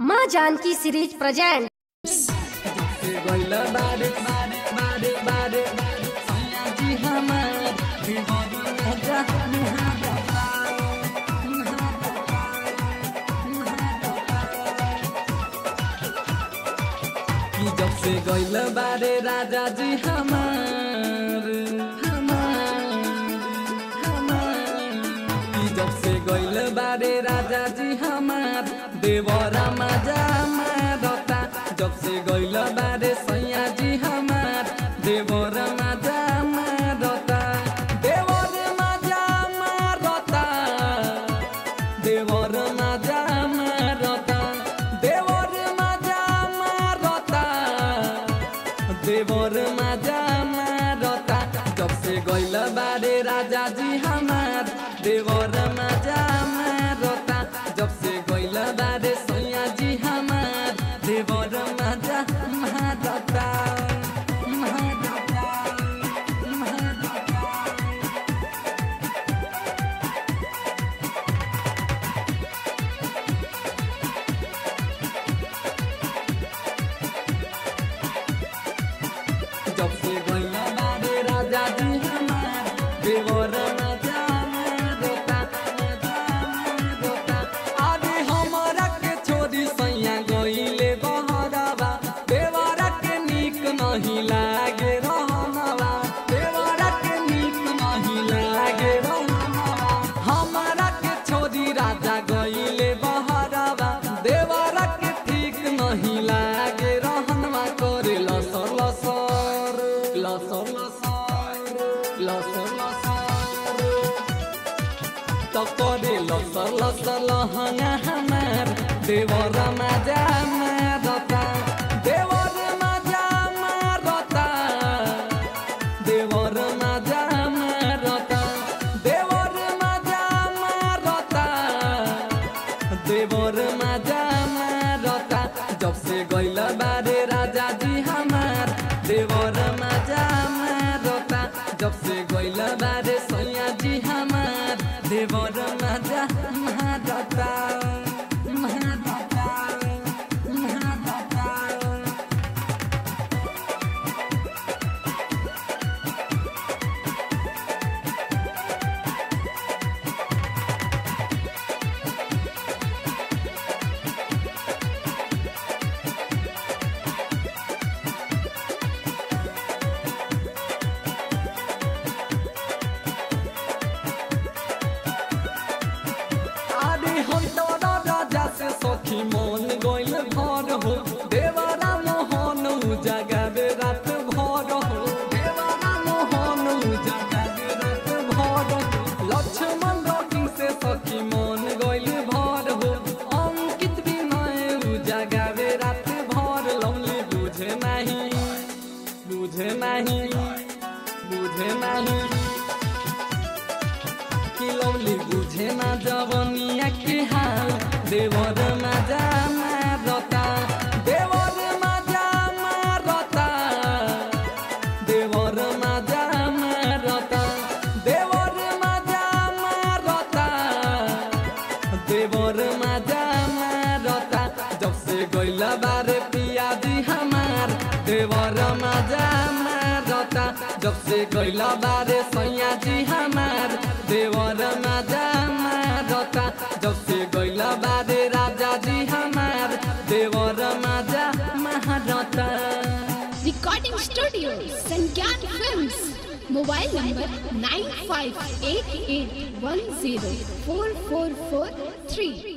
माँ Janaki series present गइल बारे बारे बारे बारे बारे सैया जी हमार दीवानी राजा कि जब से गइल बारे राजा जी हमार हमार हमार कि जब से गइल बारे राजा जी हमार देवरा मजा मारता जब से गइल बारे सैया जी हमार देवरा मजा मारता देवर मजा मारता देवर मजा मारता देवर मजा मारता देवर मजा मारता जब से गइल बारे राजा जी हमार देवर मजा मारता जब से गइल बारे सैया जी हमार देवर मजा मारता मारता मारता जब से गइल बारे राजा जी हमार देवर मजा मारता मजा मारता अरे हमरा के छोड़ी सैया गइले बहरवा देवरा के नीक नहीं लागे रहनवा देवरा के नीक नहीं लागे रहनवा हमरा के छोड़ी राजा गइले बहरवा देवरा के ठीक नहीं लागे रहनवा करे लसर लसर लसर लसर लसर लसर तो करे लसर लसर लहंगा हमार देवर मजा मारता देवर मजा मारता देवर मजा मारता देवर मजा मारता देवर मजा मारता जब से गइल बारे राजा जी हमार देवर मजा मारता जब से गइल बारे सैया जी हमार देवर मजा मारता मारता मारता अरे हम तोरा राजा से सखी मन गइल भर हो देवरा मोहन जगावे रात भर हो देवरा मोहन जगावे रात भर हो लक्ष्मण रॉकिंग से सखी मन गइल भर हो अंकित भी नए जगावे रात भर लवली बुझे नहीं बुझे नहीं बुझे नहीं कि लौली बुझे ना जवनिया के हाल देवर मजा मारता देवर मजा मारता देवर मजा मारता देवर मजा मारता देवर मजा मारता जब से गइल बारे पिया जी हमार देवर मजा मारता जब से गइल बारे सैया जी हमार देवर मजा मारता जब से गइल बारे राजा जी हमार देवर मजा मारता recording studio Sangyan films mobile number nine five eight eight one zero four four four three